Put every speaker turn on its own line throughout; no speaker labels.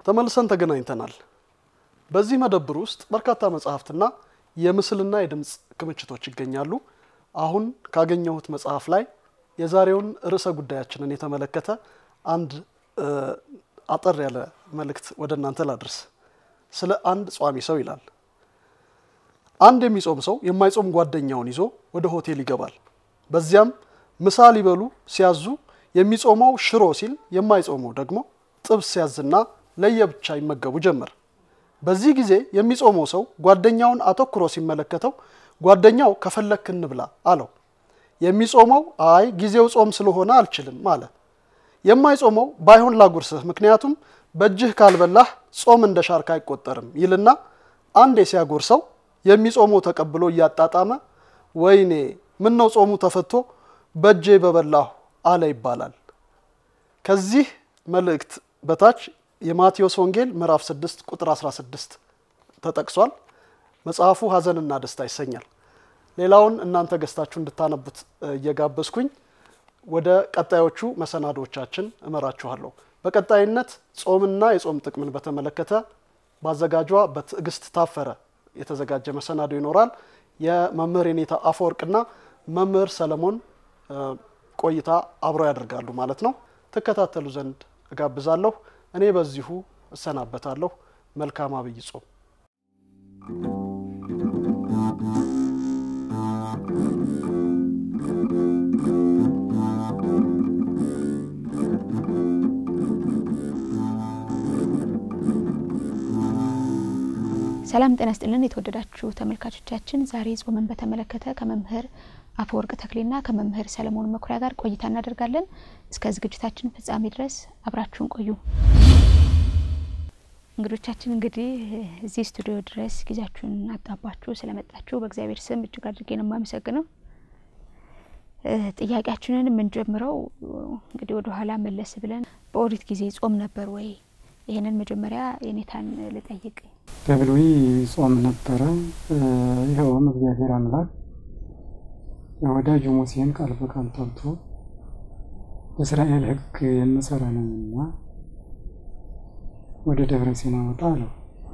ተመልሰን ተገናኝተናል። በዚህ መደብር ውስጥ በርካታ መጽሐፍትና የምስልና የድምፅ ክምችቶች ይገኛሉ። አሁን ካገኘሁት መጽሐፍ ላይ የዛሬውን ርዕሰ ጉዳያችንን የተመለከተ አንድ አጠር ያለ መልእክት ወደ እናንተ ላድርስ። ስለ አንድ ጿሚ ሰው ይላል። አንድ የሚጾም ሰው የማይጾም ጓደኛውን ይዞ ወደ ሆቴል ይገባል። በዚያም ምሳ ሊበሉ ሲያዙ የሚጾመው ሽሮ ሲል የማይጾመው ደግሞ ጥብስ ሲያዝና ለየብቻ ይመገቡ ጀመር። በዚህ ጊዜ የሚጾመው ሰው ጓደኛውን አተኩሮ ሲመለከተው ጓደኛው ከፈለክ እንብላ አለው። የሚጾመው አይ ጊዜው ጾም ስለሆነ አልችልም አለ። የማይጾመው ባይሆን ላጉርስህ፣ ምክንያቱም በእጅህ ካልበላህ ጾም እንደ ሻርክ አይቆጠርም ይልና አንዴ ሲያጎርሰው የሚጾመው ተቀብሎ እያጣጣመ ወይኔ ምን ነው ጾሙ ተፈቶ በእጄ በበላሁ አለ ይባላል። ከዚህ መልእክት በታች የማቴዎስ ወንጌል ምዕራፍ 6 ቁጥር 16 ተጠቅሷል። መጽሐፉ ሐዘንና ደስታ ይሰኛል። ሌላውን እናንተ ገዝታችሁ እንድታነቡት እየጋበዝኩኝ ወደ ቀጣዮቹ መሰናዶቻችን እመራችኋለሁ። በቀጣይነት ጾምና የጾም ጥቅምን በተመለከተ በአዘጋጇ በትዕግስት ታፈረ የተዘጋጀ መሰናዶ ይኖራል። የመምህር የኔታ አፈወርቅና መምህር ሰለሞን ቆይታ አብረው ያደርጋሉ ማለት ነው። ትከታተሉ ዘንድ እጋብዛለሁ። እኔ በዚሁ እሰናበታለሁ። መልካም አብይ ጾም።
ሰላም ጤና ስጥልን። የተወደዳችሁ ተመልካቾቻችን ዛሬ ጾምን በተመለከተ ከመምህር አፈወርቅ ተክሌና ከመምህር ሰለሞን መኩሪያ ጋር ቆይታ እናደርጋለን። እስከ ዝግጅታችን ፍጻሜ ድረስ አብራችሁን ቆዩ። እንግዶቻችን እንግዲህ እዚህ ስቱዲዮ ድረስ ጊዜያችሁን አጣባችሁ ስለመጣችሁ በእግዚአብሔር ስም እጅግ አድርጌ ነው የማመሰግነው። ጥያቄያችንን የምንጀምረው እንግዲህ ወደ ኋላ መለስ ብለን በኦሪት ጊዜ ጾም ነበር ወይ? ይህንን መጀመሪያ የኔታን ልጠይቅ።
በብሉይ ጾም ነበረ። ይኸውም እግዚአብሔር አምላክ የወዳጁ ሙሴን ቃል በቃል ጠርቶ እስራኤል ሕግ የምሰራ ነኝና ወደ ደብረ ሲና ወጣ አለው።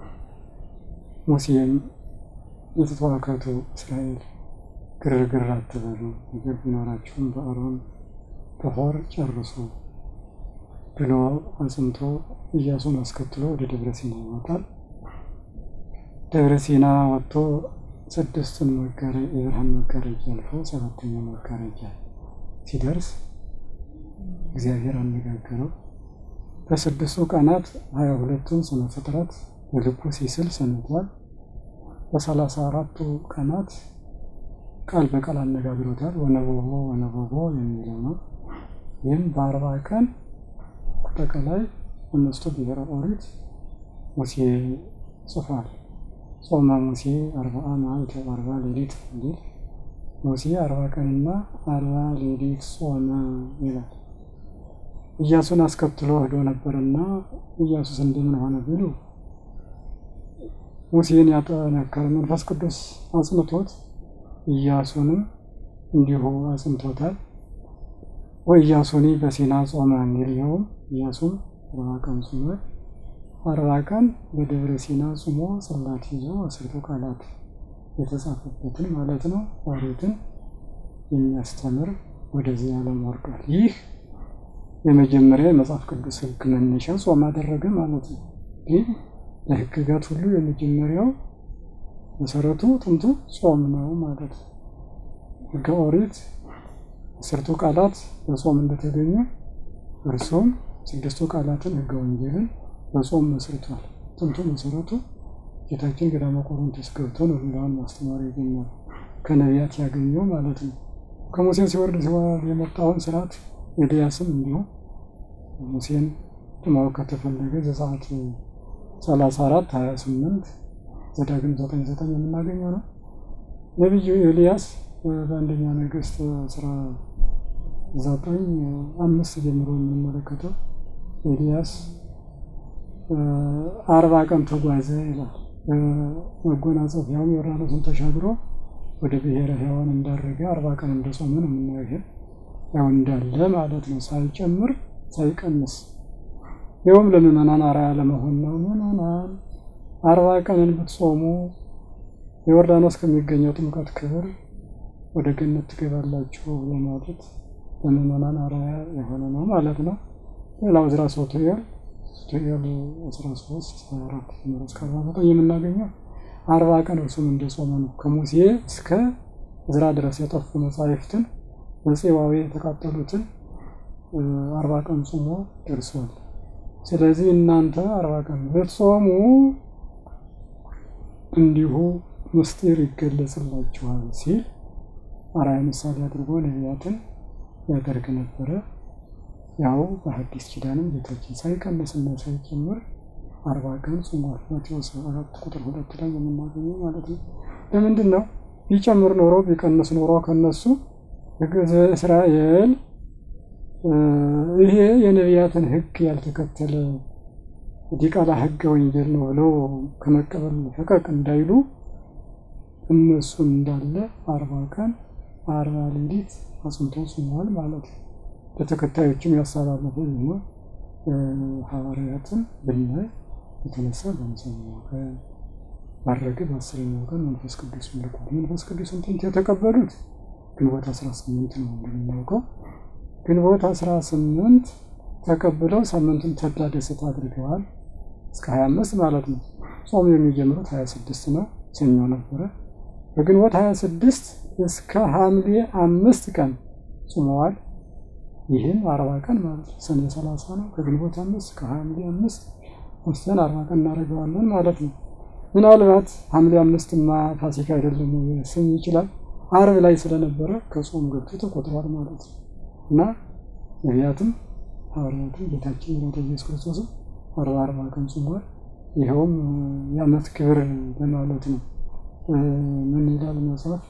ሙሴም የተተዋከቱ እስራኤል ግርግር አትበሉ፣ ነገር ቢኖራችሁም በአሮን በሆር ጨርሱ ብሎ አጽንቶ ኢያሱን አስከትሎ ወደ ደብረ ሲና ይወጣል። ደብረ ሲና ወጥቶ ስድስቱን የብርሃን መጋረጃ አልፎ ሰባተኛ መጋረጃ ሲደርስ እግዚአብሔር አነጋገረው። በስድስቱ ቀናት ሀያ ሁለቱን ስነ ፍጥረት በልቡ ሲስል ሰንቷል። በሰላሳ አራቱ ቀናት ቃል በቃል አነጋግሮታል። ወነበቦ ወነበቦ የሚለው ነው። ይህም በአርባ ቀን አጠቃላይ አምስቱ ብሔረ ኦሪት ሙሴ ጽፏል። ጾመ ሙሴ አርባአ መዓልተ ወአርባ ሌሊት እንዲል ሙሴ አርባ ቀንና አርባ ሌሊት ጾመ ይላል። ኢያሱን አስከትሎ ሄዶ ነበርና ኢያሱስ እንደምን ሆነ ቢሉ ሙሴን ያጠነከረ መንፈስ ቅዱስ አጽንቶት ኢያሱንም እንዲሁ አጽንቶታል። ወኢያሱኒ በሲና ጾመ የሚል ይኸውም ኢያሱም አርባ ቀን ጾሟል። አርባ ቀን በደብረ ሲና ጾሞ ጽላት ይዞ አስርቱ ቃላት የተጻፈበትን ማለት ነው ኦሪትን የሚያስተምር ወደዚህ ዓለም ወርዷል። ይህ የመጀመሪያ የመጽሐፍ ቅዱስ ሕግ መነሻ ጾም አደረገ ማለት ነው። ግን ለሕግጋት ሁሉ የመጀመሪያው መሰረቱ ጥንቱ ጾም ነው ማለት ነው። ሕገ ኦሪት አስርቱ ቃላት በጾም እንደተገኙ እርሱም ስድስቱ ቃላትን ሕገ ወንጌልን በጾም መስርቷል። ጥንቱ መሰረቱ ጌታችን ገዳመ ቆሮንቶስ ገብቶ ነው ሌላውን ማስተማር የገኛል ከነቢያት ያገኘው ማለት ነው። ከሙሴን ሲወርድ ሲወርድ የመጣውን ስርዓት ኤልያስም እንዲሁም ሙሴን ለማወቅ ከተፈለገ ዘጸአት ሰላሳ አራት ሀያ ስምንት ዘዳግም ዘጠኝ ዘጠኝ የምናገኘው ነው። ነቢዩ ኤልያስ በአንደኛ ነገሥት አስራ ዘጠኝ አምስት ጀምሮ የምንመለከተው ኤልያስ አርባ ቀን ተጓዘ ይላል። መጎናጸፊያውም ዮርዳኖስን ተሻግሮ ወደ ብሔረ ሕያዋን እንዳረገ አርባ ቀን እንደጾመ ነው የምናየው። ያው እንዳለ ማለት ነው፣ ሳይጨምር ሳይቀንስ ይኸውም ለምእመናን አርአያ ለመሆን ነው። ምእመናን አርባ ቀንን ብትጾሙ የዮርዳኖስ ከሚገኘው ጥምቀት ክብር ወደ ገነት ትገባላችሁ ለማለት ለምእመናን አርአያ የሆነ ነው ማለት ነው። ሌላው ዕዝራ ሱቱኤል ሱቱኤል 13 24 ጀምሮ እስከ 49 የምናገኘው አርባ ቀን እርሱም እንደጾመ ነው። ከሙሴ እስከ ዕዝራ ድረስ የጠፉ መጻሕፍትን በፄዋዌ የተቃጠሉትን አርባ ቀን ጾሞ ደርሷል። ስለዚህ እናንተ አርባ ቀን ብትጾሙ እንዲሁ ምስጢር ይገለጽላችኋል ሲል አርአያ ምሳሌ አድርጎ ነቢያትን ያደርግ ነበረ። ያው በሐዲስ ኪዳንም ጌታችን ሳይቀንስና ሳይጨምር አርባ ቀን ጾሟል። ማቴዎስ አራት ቁጥር ሁለት ላይ የምናገኘው ማለት ነው። ለምንድን ነው ቢጨምር ኖሮ ቢቀንስ ኖሮ ከነሱ ሕዝበ እስራኤል ይሄ የነቢያትን ሕግ ያልተከተለ ዲቃላ ሕገ ወንጌል ነው ብለው ከመቀበል ፈቀቅ እንዳይሉ እነሱ እንዳለ አርባ ቀን አርባ ሌሊት አጽንቶ ጾሟል ማለት ነው። ለተከታዮችም ያስተላለፈ ደግሞ ሐዋርያትን ብናይ የተነሳ በአምሳኛው ቀን ባረገ በአስረኛው ቀን መንፈስ ቅዱስ ልኳል። መንፈስ ቅዱስን ጥንት የተቀበሉት ግንቦት 18 ነው እንደምናውቀው። ግንቦት 18 ተቀብለው ሳምንቱን ተድላ ደስታ አድርገዋል እስከ 25 ማለት ነው። ጾሙ የሚጀምሩት 26 ነው፣ ሰኞ ነበረ። በግንቦት 26 እስከ ሐምሌ አምስት ቀን ጾመዋል። ይህም አርባ ቀን ማለት ነው። ሰኔ 30 ነው። ከግንቦት አምስት ከሐምሌ አምስት ወስደን አርባ ቀን እናደርገዋለን ማለት ነው። ምናልባት ሐምሌ አምስትማ ፋሲካ አይደለም ስም ይችላል አርብ ላይ ስለነበረ ከጾም ገብቶ ተቆጥሯል ማለት ነው እና ነቢያትም ሐዋርያትም ጌታችን መድኃኒታችን ኢየሱስ ክርስቶስም አርባ አርባ ቀን ጾሟል። ይኸውም የዓመት ክብር ለማለት ነው። ምን ይላል መጽሐፍ?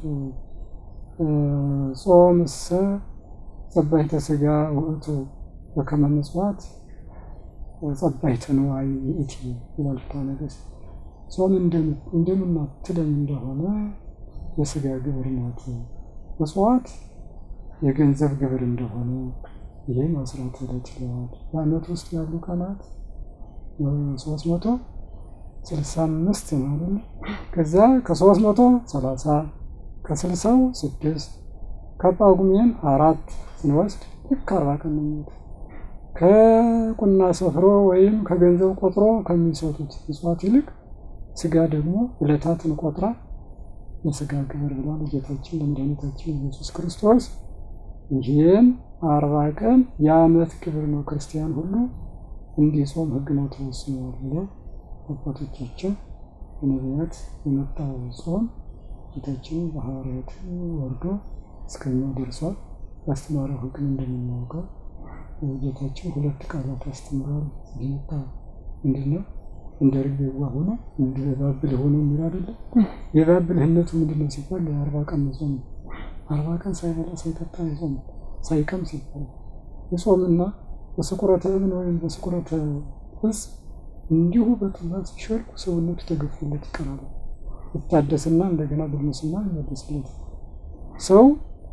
ጾምሰ ጸባይተ ሥጋ ውእቱ በከመ ምጽዋት ጸባይተ ንዋይ ይእቲ ይላል ፍትሐ ነገሥት። ጾም እንደምናትለኝ እንደሆነ የሥጋ ግብር ናት፣ ምጽዋት የገንዘብ ግብር እንደሆነ ይህም አስራት ዕለት ይለዋል። በዓመት ውስጥ ያሉ ቀናት ሶስት መቶ ስልሳ አምስት ማለት ነው። ከዛ ከሶስት መቶ ሰላሳ ከስልሳው ስድስት ከጳጉሜን አራት ስንወስድ ልክ አርባ ቀን ነው የሚወጣው። ከቁና ሰፍሮ ወይም ከገንዘብ ቆጥሮ ከሚሰጡት ምጽዋት ይልቅ ስጋ ደግሞ ዕለታትን ቆጥራ የስጋ ግብር ብሏል ጌታችን ለመድኃኒታችን ኢየሱስ ክርስቶስ። ይህም አርባ ቀን የዓመት ግብር ነው፣ ክርስቲያን ሁሉ እንዲጾም ሕግ ነው ተወስኗል ብለው አባቶቻችን በነቢያት የመጣው ጾም ጌታችን በሐዋርያት ወርዶ እስከኛ ደርሷል። ያስተማረው ሕግን እንደምናውቀው ጌታችን ሁለት ቃላት አስተምሯል። ሲመጣ ምንድን ነው? እንደ ርግብ የዋህ ሆኖ እንደ ባብል ሆኖ የሚል አይደለም። የባብልህነቱ ምንድን ነው ሲባል የአርባ ቀን ጾም አርባ ቀን ሳይበላ ሳይጠጣ የጾም ሳይቀምስ ይባላል። የጾምና በስቁረተ እብን ወይም በስቁረተ ዕፅ እንዲሁ በጥላት ሲሸልኩ ሰውነቱ ተገፎለት ይቀራል። ይታደስና እንደገና ጉልምስና ይመለስለት። ሰው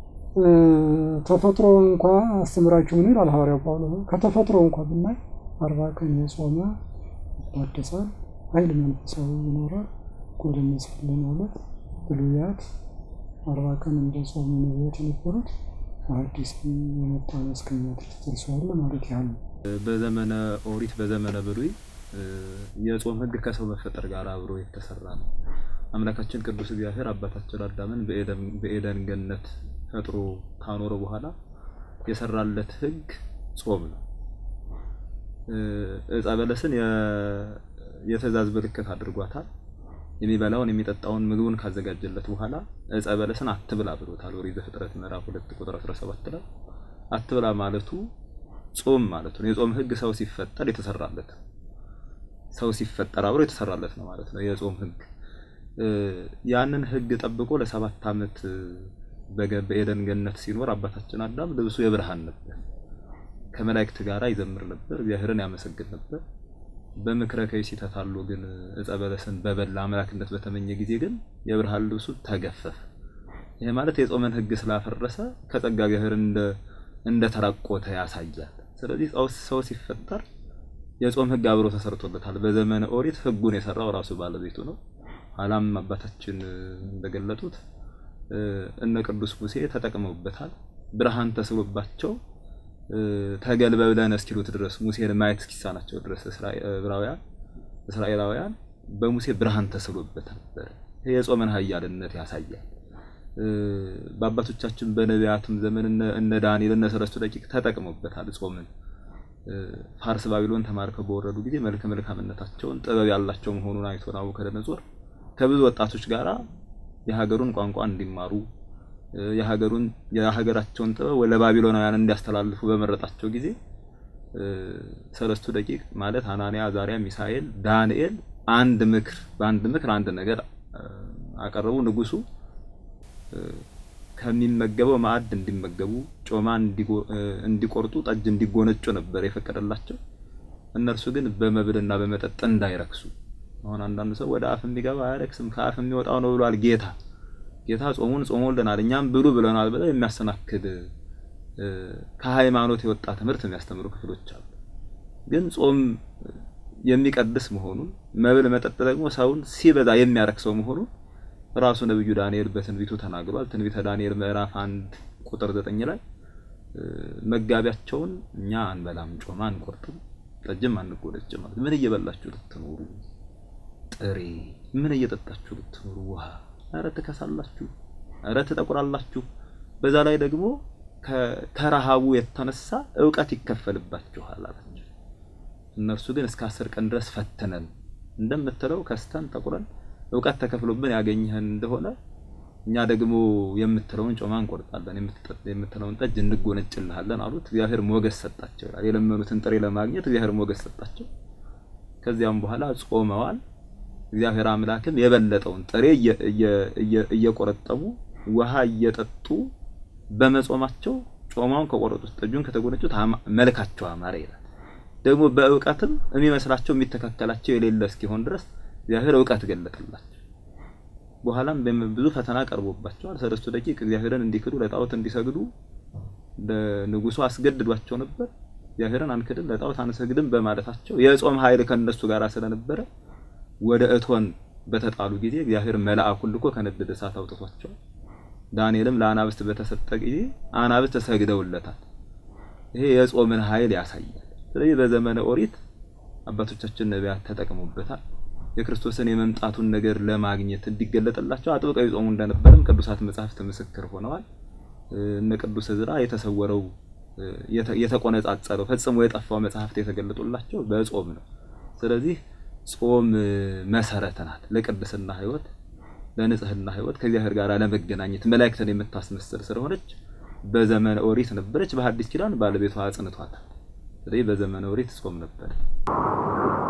ተፈጥሮ እንኳ አስተምራችሁ ምን ይላል ሐዋርያው ጳውሎስ? ከተፈጥሮ እንኳ ብናይ አርባ ቀን የጾመ ይታደሳል፣ ኃይል መንፈሳዊ ይኖራል። ጎልመስል ማለት ብሉያት አርባ ቀን እንደ ጾሙ ነቢያት የነበሩት አዲስ የመጣ እስከኛ ድረስ ደርሰዋል ማለት ያህል ነው።
በዘመነ ኦሪት በዘመነ ብሉይ የጾም ሕግ ከሰው መፈጠር ጋር አብሮ የተሰራ ነው። አምላካችን ቅዱስ እግዚአብሔር አባታችን አዳምን በኤደን ገነት ፈጥሮ ካኖረ በኋላ የሰራለት ሕግ ጾም ነው። ዕፀ በለስን የትእዛዝ ምልክት አድርጓታል። የሚበላውን የሚጠጣውን ምግቡን ካዘጋጀለት በኋላ ዕፀ በለስን አትብላ ብሎታል። ኦሪት ዘፍጥረት ምዕራፍ 2 ቁጥር 17 ላይ አትብላ ማለቱ ጾም ማለቱ ነው። የጾም ሕግ ሰው ሲፈጠር የተሰራለት ሰው ሲፈጠር አብሮ የተሰራለት ነው ማለት ነው የጾም ሕግ። ያንን ሕግ ጠብቆ ለሰባት ዓመት በኤደን ገነት ሲኖር አባታችን አዳም ልብሱ የብርሃን ነበር። ከመላእክት ጋር ይዘምር ነበር፣ እግዚአብሔርን ያመሰግን ነበር። በምክረ ከይሲ ተታሎ ግን ዕፀ በለስን በበላ አምላክነት በተመኘ ጊዜ ግን የብርሃን ልብሱ ተገፈፈ። ይሄ ማለት የጾመን ሕግ ስላፈረሰ ከጸጋ እግዚአብሔር እንደ እንደ ተራቆተ ያሳያል። ስለዚህ ሰው ሲፈጠር የጾም ሕግ አብሮ ተሰርቶለታል። በዘመነ ኦሪት ሕጉን የሰራው ራሱ ባለቤቱ ነው። ኋላም አባታችን እንደገለጡት እነ ቅዱስ ሙሴ ተጠቅመውበታል። ብርሃን ተስሎባቸው ተገልበብለን እስኪሉት ድረስ ሙሴን ማየት እስኪሳናቸው ድረስ እስራኤላውያን እስራኤላውያን በሙሴ ብርሃን ተስሎበት ነበር። ይሄ የጾምን ኃያልነት ያሳያል። በአባቶቻችን በነቢያትም ዘመን እነ ዳንኤል እነ ሰለስቱ ደቂቅ ተጠቅመውበታል ጾምን ፋርስ ባቢሎን ተማርከው በወረዱ ጊዜ መልከ መልካምነታቸውን ጥበብ ያላቸው መሆኑን አይቶ ናቡከደነጾር ከብዙ ወጣቶች ጋራ የሀገሩን ቋንቋ እንዲማሩ የሀገሩን የሀገራቸውን ጥበብ ለባቢሎናውያን እንዲያስተላልፉ በመረጣቸው ጊዜ ሰለስቱ ደቂቅ ማለት አናንያ፣ አዛሪያ፣ ሚሳኤል፣ ዳንኤል አንድ ምክር በአንድ ምክር አንድ ነገር አቀረቡ። ንጉሱ ከሚመገበው ማዕድ እንዲመገቡ ጮማ እንዲቆርጡ ጠጅ እንዲጎነጩ ነበር የፈቀደላቸው። እነርሱ ግን በመብልና በመጠጥ እንዳይረክሱ። አሁን አንዳንድ ሰው ወደ አፍ የሚገባ አያረክስም ከአፍ የሚወጣው ነው ብሏል ጌታ። ጌታ ጾሙን ጾሞልናል እኛም ብሉ ብለናል ብለው የሚያሰናክል ከሃይማኖት የወጣ ትምህርት የሚያስተምሩ ክፍሎች አሉ። ግን ጾም የሚቀድስ መሆኑን መብል መጠጥ ደግሞ ሰውን ሲበዛ የሚያረክሰው መሆኑን ራሱ ነብዩ ዳንኤል በትንቢቱ ተናግሯል። ትንቢተ ዳንኤል ምዕራፍ አንድ ቁጥር ዘጠኝ ላይ መጋቢያቸውን እኛ አንበላም፣ ጮማ አንቆርጥም፣ ጠጅም አንጎነጭም ማለት ምን እየበላችሁ ልትኖሩ ጥሬ ምን እየጠጣችሁ ልትኖሩ ውሃ፣ ኧረ ትከሳላችሁ፣ ኧረ ትጠቁራላችሁ። በዛ ላይ ደግሞ ከረሃቡ የተነሳ እውቀት ይከፈልባችኋል አላቸው። እነርሱ ግን እስከ አስር ቀን ድረስ ፈትነን እንደምትለው ከስተን ጠቁረን እውቀት ተከፍሎብን ያገኘህን እንደሆነ እኛ ደግሞ የምትለውን ጮማ እንቆርጣለን፣ የምትለውን ጠጅ እንጎነጭልሃለን አሉት። እግዚአብሔር ሞገስ ሰጣቸው ይላል። የለመኑትን ጥሬ ለማግኘት እግዚአብሔር ሞገስ ሰጣቸው። ከዚያም በኋላ ጾመዋል። እግዚአብሔር አምላክም የበለጠውን ጥሬ እየቆረጠሙ ውሃ እየጠጡ በመጾማቸው ጮማውን ከቆረጡት ጠጁን ከተጎነጩት መልካቸው አማረ ይላል። ደግሞ በእውቀትም የሚመስላቸው የሚተካከላቸው የሌለ እስኪሆን ድረስ እግዚአብሔር እውቀት ገለጠላቸው። በኋላም ብዙ ፈተና ቀርቦባቸዋል። ሰለስቱ ደቂቅ እግዚአብሔርን እንዲክዱ ለጣዖት እንዲሰግዱ ንጉሱ አስገድዷቸው ነበር። እግዚአብሔርን አንክድም ለጣዖት አንሰግድም በማለታቸው የጾም ኃይል ከነሱ ጋር ስለነበረ ወደ እቶን በተጣሉ ጊዜ እግዚአብሔር መልአኩን ልኮ ከነደደ እሳት አውጥቷቸዋል። ዳንኤልም ለአናብስት በተሰጠ ጊዜ አናብስት ተሰግደውለታል። ይሄ የጾምን ኃይል ያሳያል። ስለዚህ በዘመነ ኦሪት አባቶቻችን ነቢያት ተጠቅሞበታል። የክርስቶስን የመምጣቱን ነገር ለማግኘት እንዲገለጥላቸው አጥብቀው ይጾሙ እንደነበርም ቅዱሳት መጻሕፍት ምስክር ሆነዋል። እነ ቅዱስ ዕዝራ የተሰወረው የተቆነጻጸረው ፈጽሞ የጠፋው መጽሐፍት የተገለጡላቸው በጾም ነው። ስለዚህ ጾም መሰረት ናት ለቅድስና ሕይወት፣ ለንጽህና ሕይወት ከእግዚአብሔር ጋር ለመገናኘት መላእክትን የምታስመስል ስለሆነች በዘመነ ኦሪት ነበረች። በሐዲስ ኪዳን ባለቤቷ አጽንቷታል። ስለዚህ በዘመነ ኦሪት ጾም ነበር።